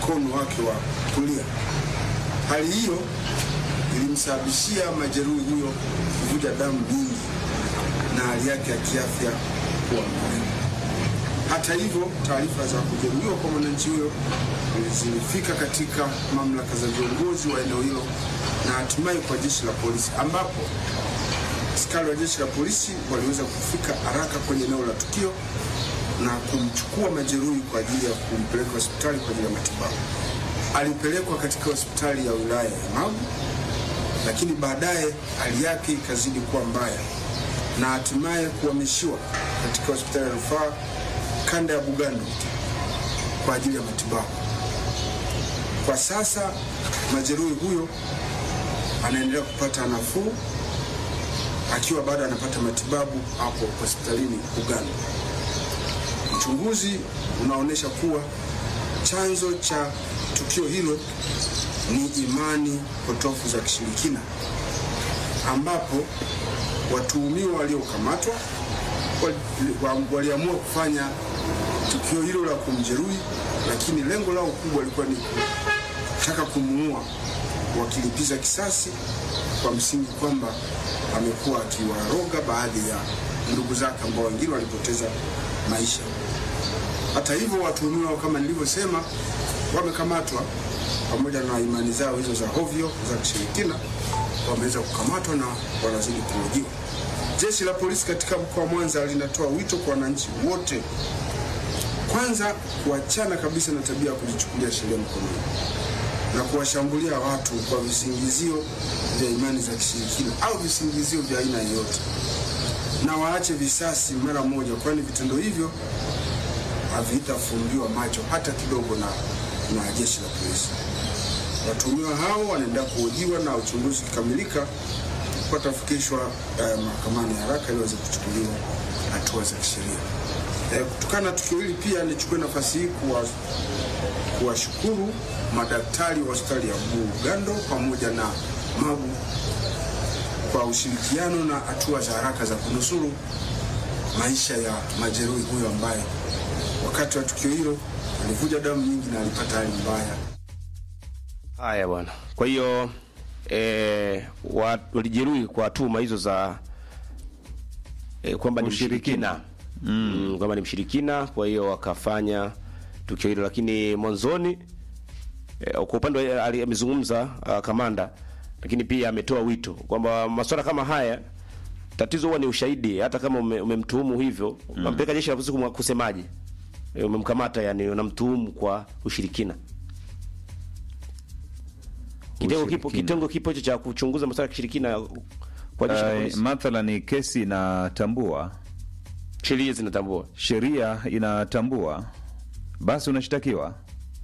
mkono wake wa kulia. Hali hiyo ilimsababishia majeruhi huyo kuvuja damu nyingi na hali yake ya kiafya kuwa mbaya. Hata hivyo, taarifa za kujeruhiwa kwa mwananchi huyo zilifika katika mamlaka za viongozi wa eneo hilo na hatimaye kwa jeshi la polisi, ambapo askari wa jeshi la polisi waliweza kufika haraka kwenye eneo la tukio na kumchukua majeruhi kwa ajili ya kumpeleka hospitali kwa ajili ya matibabu. Alipelekwa katika hospitali ya wilaya ya Magu, lakini baadaye hali yake ikazidi kuwa mbaya na hatimaye kuhamishiwa katika hospitali ya rufaa kanda ya Bugando kwa ajili ya matibabu. Kwa sasa majeruhi huyo anaendelea kupata nafuu akiwa bado anapata matibabu hapo hospitalini Bugando. Uchunguzi unaonyesha kuwa chanzo cha tukio hilo ni imani potofu za kishirikina, ambapo watuhumiwa waliokamatwa wali- waliamua kufanya tukio hilo la kumjeruhi, lakini lengo lao kubwa lilikuwa ni kutaka kumuua, wakilipiza kisasi kwa msingi kwamba amekuwa akiwaroga baadhi ya ndugu zake ambao wengine walipoteza maisha. Hata hivyo, watuhumiwa kama nilivyosema, wamekamatwa pamoja na imani zao hizo za hovyo za kishirikina, wameweza kukamatwa na wanazidi kuhojiwa. Jeshi la polisi katika mkoa wa Mwanza linatoa wito kwa wananchi wote, kwanza kuachana kabisa na tabia ya kujichukulia sheria mkononi na kuwashambulia watu kwa visingizio vya imani za kishirikina au visingizio vya aina yoyote, na waache visasi mara moja, kwani vitendo hivyo havitafumbiwa macho hata kidogo na, na jeshi la polisi. Watuhumiwa hao wanaendelea kuhojiwa na uchunguzi ukikamilika watafikishwa eh, mahakamani haraka ili waweze kuchukuliwa hatua za kisheria. Eh, kutokana na tukio hili pia nichukue nafasi hii kuwa kuwashukuru madaktari wa hospitali ya Bugando pamoja na Magu kwa ushirikiano na hatua za haraka za kunusuru maisha ya majeruhi huyo ambaye wakati wa tukio hilo alivuja damu nyingi na alipata hali mbaya. Haya bwana. Kwa hiyo eh, wa- walijeruhi kwa tuhuma hizo za eh, kwamba ni mshirikina mm. kwamba ni mshirikina, kwa hiyo wakafanya tukio hilo, lakini mwanzoni eh, kwa upande wa- ali- amezungumza uh, kamanda, lakini pia ametoa wito kwamba masuala kama haya tatizo huwa ni ushahidi. Hata kama ume- umemtuhumu hivyo, unampeleka jeshi la polisi kumwa- kusemaje? Eh, umemkamata, yani unamtuhumu kwa ushirikina. Kitengo kipo Ushirikina. kitengo kipo hicho cha kuchunguza masuala ya kishirikina kwa jeshi la Uh, polisi. mathalani kesi inatambua, Sheria zinatambua. sheria inatambua, basi unashtakiwa.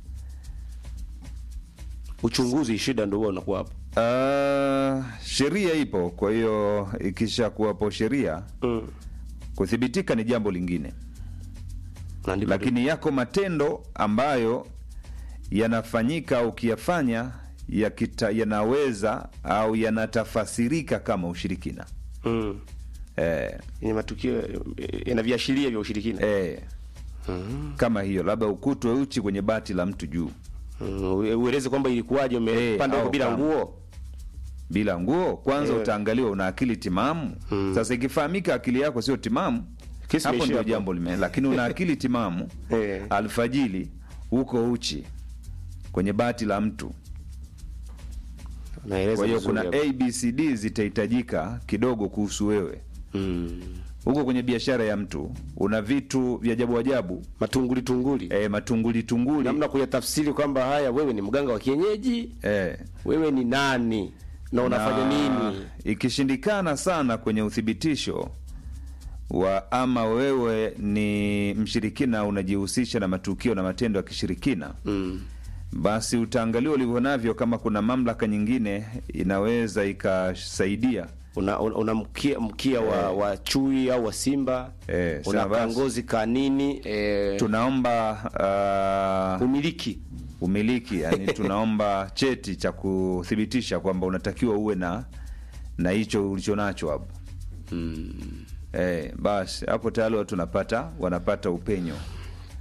Uchunguzi shida ndio huo unakuwa hapo. Uh, sheria ipo, kwa hiyo ikisha kuwapo sheria Mm. kuthibitika ni jambo lingine, Na ndipo lakini yako matendo ambayo yanafanyika ukiyafanya yakita, yanaweza au yanatafasirika kama ushirikina mm. eh, Ni matukio eh, yana viashiria vya ushirikina. eh, kama hiyo labda ukutwe uchi kwenye bati la mtu juu Mm. ue- Ueleze kwamba ilikuwaje umepanda au huko bila kama. nguo. bila nguo kwanza Eh. utaangaliwa una akili timamu sasa ikifahamika akili yako sio timamu Kesi hapo imeishia ndio hapo. jambo lime lakini una akili timamu Eh. alfajili huko uchi kwenye bati la mtu Naeleza kwa hiyo vizuri kuna hapo. abcd zitahitajika kidogo kuhusu wewe mm. huko kwenye biashara ya mtu una vitu vya ajabu ajabu matunguli tunguli. e, matunguli tunguli Namna kuyatafsiri kwamba haya wewe ni mganga wa kienyeji, e, wewe ni nani na unafanya na nini? ikishindikana sana kwenye uthibitisho wa ama wewe ni mshirikina unajihusisha na matukio na matendo ya kishirikina Mm. basi utaangaliwa ulivyo navyo kama kuna mamlaka nyingine inaweza ikasaidia Una, una, una mkia, mkia wa, wa chui au wa simba Eh, una sawa basi. kangozi ka nini eh, tunaomba uh, umiliki umiliki yani tunaomba cheti cha kuthibitisha kwamba unatakiwa uwe na na hicho ulicho nacho hapo eh, basi hapo tayari watu wanapata wanapata upenyo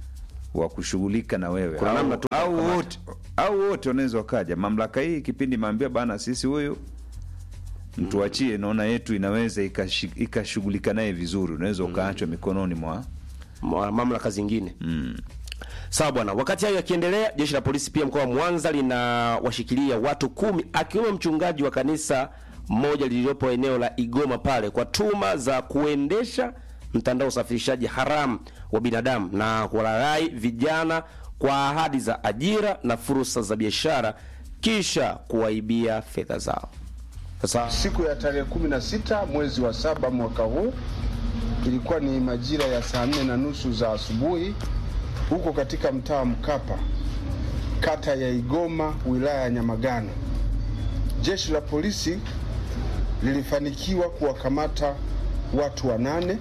wa kushughulika na wewe Kuna au, namna tu au kukamata. wote au wote wanaweza wakaja mamlaka hii kipindi maambia bana sisi huyu mtuachie naona yetu inaweza ikashi- ikashughulika naye vizuri unaweza ukaachwa mikononi mwa Ma- mamlaka zingine sawa bwana wakati hayo yakiendelea jeshi la polisi pia mkoa wa mwanza linawashikilia watu kumi akiwemo mchungaji wa kanisa moja lililopo eneo la igoma pale kwa tuma za kuendesha mtandao wa usafirishaji haramu wa binadamu na kuwalaghai vijana kwa ahadi za ajira na fursa za biashara kisha kuwaibia fedha zao sasa Siku ya tarehe 16 mwezi wa saba mwaka huu ilikuwa ni majira ya saa nne na nusu za asubuhi huko katika mtaa wa Mkapa, kata ya Igoma, wilaya ya Nyamagana. Jeshi la polisi lilifanikiwa kuwakamata watu wanane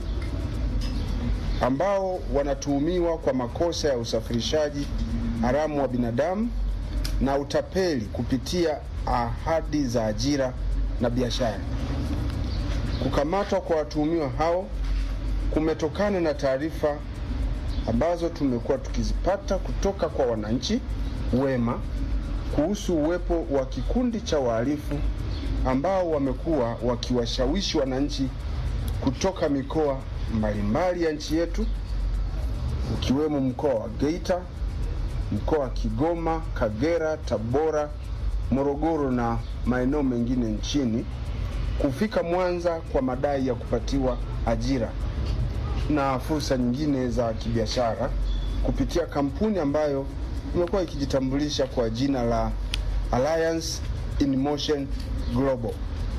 ambao wanatuhumiwa kwa makosa ya usafirishaji haramu wa binadamu na utapeli kupitia ahadi za ajira na biashara. Kukamatwa kwa watuhumiwa hao kumetokana na taarifa ambazo tumekuwa tukizipata kutoka kwa wananchi wema kuhusu uwepo wa kikundi cha wahalifu ambao wamekuwa wakiwashawishi wananchi kutoka mikoa mbalimbali ya nchi yetu ukiwemo mkoa wa Geita, mkoa wa Kigoma, Kagera, Tabora, Morogoro na maeneo mengine nchini kufika Mwanza kwa madai ya kupatiwa ajira na fursa nyingine za kibiashara kupitia kampuni ambayo imekuwa ikijitambulisha kwa jina la Alliance in Motion Global,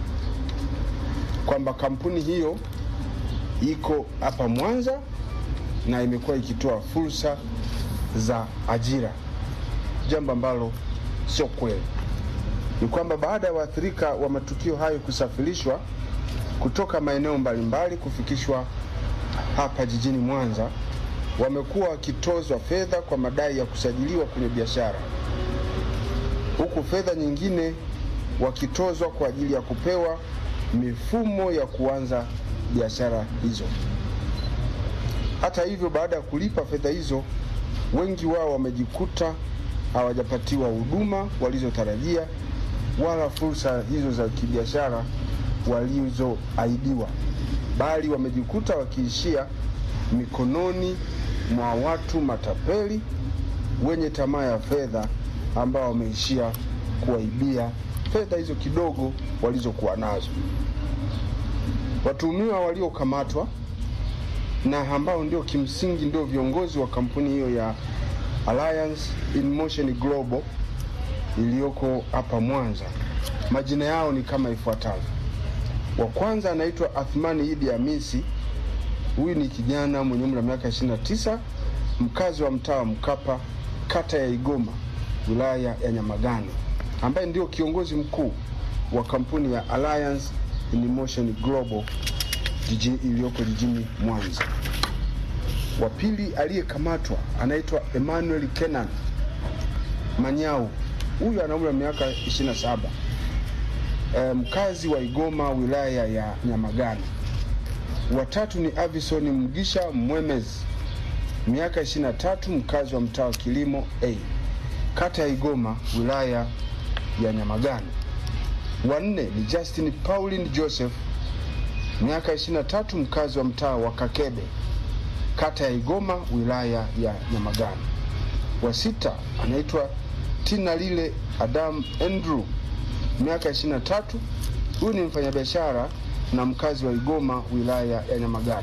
kwamba kampuni hiyo iko hapa Mwanza na imekuwa ikitoa fursa za ajira, jambo ambalo sio kweli. Ni kwamba baada ya waathirika wa matukio hayo kusafirishwa kutoka maeneo mbalimbali kufikishwa hapa jijini Mwanza, wamekuwa wakitozwa fedha kwa madai ya kusajiliwa kwenye biashara, huku fedha nyingine wakitozwa kwa ajili ya kupewa mifumo ya kuanza biashara hizo. Hata hivyo, baada ya kulipa fedha hizo, wengi wao wamejikuta hawajapatiwa huduma walizotarajia wala fursa hizo za kibiashara walizoahidiwa, bali wamejikuta wakiishia mikononi mwa watu matapeli wenye tamaa ya fedha ambao wameishia kuwaibia fedha hizo kidogo walizokuwa nazo. Watuhumiwa waliokamatwa na ambao ndio kimsingi ndio viongozi wa kampuni hiyo ya Alliance in Motion Global iliyoko hapa Mwanza. Majina yao ni kama ifuatavyo. Wa kwanza anaitwa Athmani Idi Hamisi. Huyu ni kijana mwenye umri wa miaka 29, mkazi wa mtaa wa Mkapa, kata ya Igoma, wilaya ya Nyamagana, ambaye ndio kiongozi mkuu wa kampuni ya Alliance in Motion Global jiji iliyoko jijini Mwanza. Wa pili aliyekamatwa anaitwa Emmanuel Kenan Manyau. Huyu ana umri wa miaka 27, e, mkazi wa Igoma wilaya ya Nyamagana. Watatu ni Avison Mgisha Mwemez, miaka 23, mkazi wa mtaa wa Kilimo A, kata ya Igoma wilaya ya Nyamagana. Wanne ni Justin Pauline Joseph, miaka 23, mkazi wa mtaa wa Kakebe, kata ya Igoma wilaya ya Nyamagana. Wa sita anaitwa Tina Lile Adam Andrew, miaka 23. Huyu ni mfanyabiashara na mkazi wa Igoma wilaya ya Nyamagana.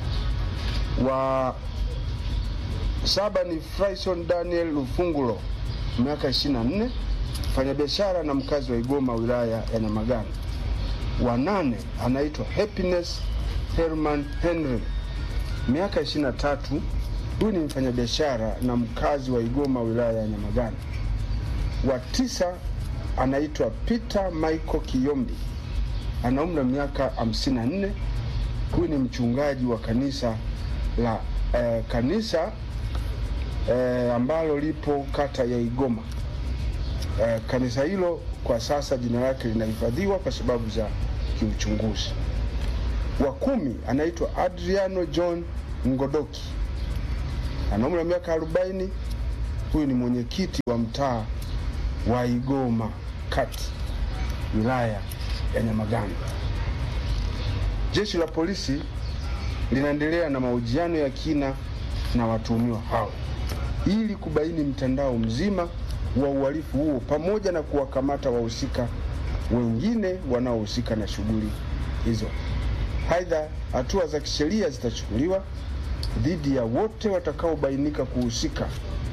Wa saba ni Fryson Daniel Lufungulo, miaka 24, mfanyabiashara na mkazi wa Igoma wilaya ya Nyamagana. Wa nane anaitwa Happiness Herman Henry, miaka 23. Huyu ni mfanyabiashara na mkazi wa Igoma wilaya ya Nyamagana. Wa tisa anaitwa Peter Michael Kiyombi, ana umri wa miaka 54. Huyu ni mchungaji wa kanisa la eh, kanisa eh, ambalo lipo kata ya Igoma. Eh, kanisa hilo kwa sasa jina lake linahifadhiwa kwa sababu za kiuchunguzi. Wa kumi anaitwa Adriano John Ngodoki ana umri wa miaka arobaini. Huyu ni mwenyekiti wa mtaa wa Igoma kati wilaya ya Nyamagana. Jeshi la polisi linaendelea na mahojiano ya kina na watuhumiwa hao ili kubaini mtandao mzima wa uhalifu huo pamoja na kuwakamata wahusika wengine wanaohusika na shughuli hizo. Aidha, hatua za kisheria zitachukuliwa dhidi ya wote watakaobainika kuhusika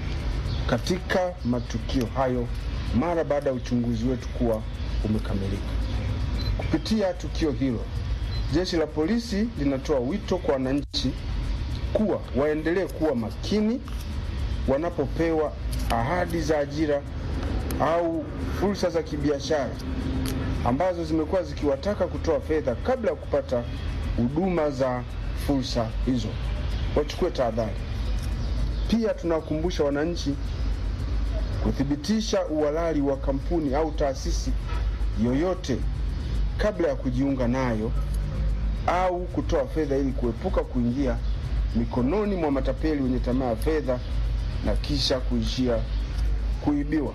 katika matukio hayo mara baada ya uchunguzi wetu kuwa umekamilika. Kupitia tukio hilo, jeshi la polisi linatoa wito kwa wananchi kuwa waendelee kuwa makini wanapopewa ahadi za ajira au fursa za kibiashara ambazo zimekuwa zikiwataka kutoa fedha kabla ya kupata huduma za fursa hizo, wachukue tahadhari. Pia tunawakumbusha wananchi kuthibitisha uhalali wa kampuni au taasisi yoyote kabla ya kujiunga nayo au kutoa fedha ili kuepuka kuingia mikononi mwa matapeli wenye tamaa ya fedha na kisha kuishia kuibiwa.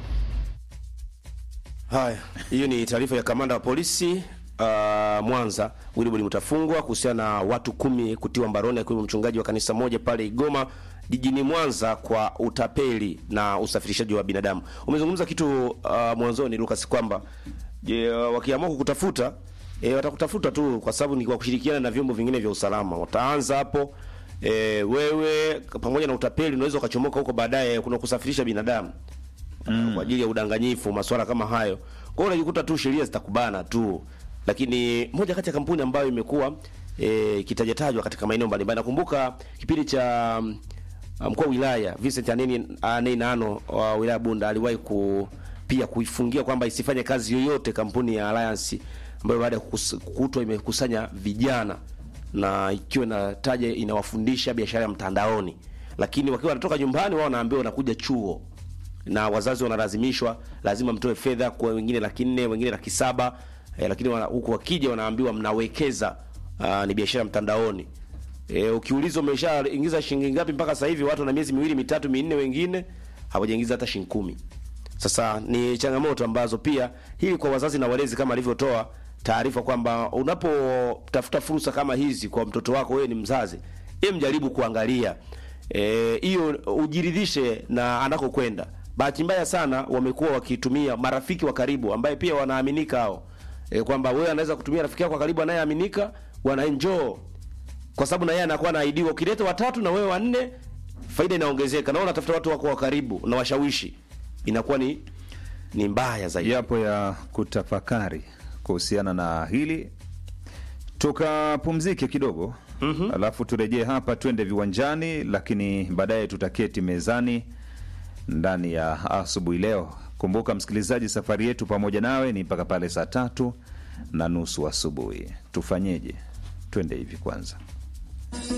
Haya, hiyo ni taarifa ya kamanda wa polisi uh, Mwanza Wilibodi Mutafungwa kuhusiana na watu kumi kutiwa mbaroni akiwemo mchungaji wa kanisa moja pale Igoma jijini Mwanza kwa utapeli na usafirishaji wa binadamu. Umezungumza kitu uh, mwanzoni Lucas kwamba je, wakiamua kukutafuta e, watakutafuta tu kwa sababu ni kwa kushirikiana na vyombo vingine vya usalama. Wataanza hapo e, wewe pamoja na utapeli unaweza ukachomoka huko baadaye kuna kusafirisha binadamu mm. kwa ajili ya udanganyifu, masuala kama hayo. Kwa hiyo unajikuta tu sheria zitakubana tu, lakini moja kati ya kampuni ambayo imekuwa e, kitajatajwa katika maeneo mbalimbali. Nakumbuka kipindi cha mm, mkuu wa wilaya Vincent Aneni Aneni Nano wa wilaya Bunda aliwahi ku pia kuifungia kwamba isifanye kazi yoyote kampuni ya Alliance ambayo baada ya kukus- kukutwa imekusanya vijana na ikiwa inataja inawafundisha biashara ya mtandaoni, lakini wakiwa wanatoka nyumbani wao wanaambiwa wanakuja chuo na wazazi wanalazimishwa lazima mtoe fedha kwa wengine laki nne wengine laki saba eh, lakini wana- huku wakija wanaambiwa mnawekeza aa, ni biashara mtandaoni e, ukiulizwa umeshaingiza shilingi ngapi mpaka sasa hivi watu na miezi miwili mitatu minne wengine hawajaingiza hata shilingi kumi sasa ni changamoto ambazo pia hili kwa wazazi na walezi kama alivyotoa taarifa kwamba unapotafuta fursa kama hizi kwa mtoto wako wewe ni mzazi em jaribu kuangalia Eh, hiyo ujiridhishe na anakokwenda. Bahati mbaya sana wamekuwa wakitumia marafiki wa karibu ambaye pia wanaaminika hao e, kwamba wewe anaweza kutumia rafiki yako wa karibu anayeaminika, wanaenjoy kwa sababu na yeye anakuwa anaidiwa. Ukileta watatu na wewe wanne, faida inaongezeka, na wewe unatafuta watu wako wa karibu na washawishi, inakuwa ni ni mbaya zaidi. yapo ya kutafakari kuhusiana na hili tukapumzike kidogo mm-hmm. alafu turejee hapa twende viwanjani lakini baadaye tutaketi mezani ndani ya asubuhi leo kumbuka msikilizaji safari yetu pamoja nawe ni mpaka pale saa tatu na nusu asubuhi tufanyeje twende hivi kwanza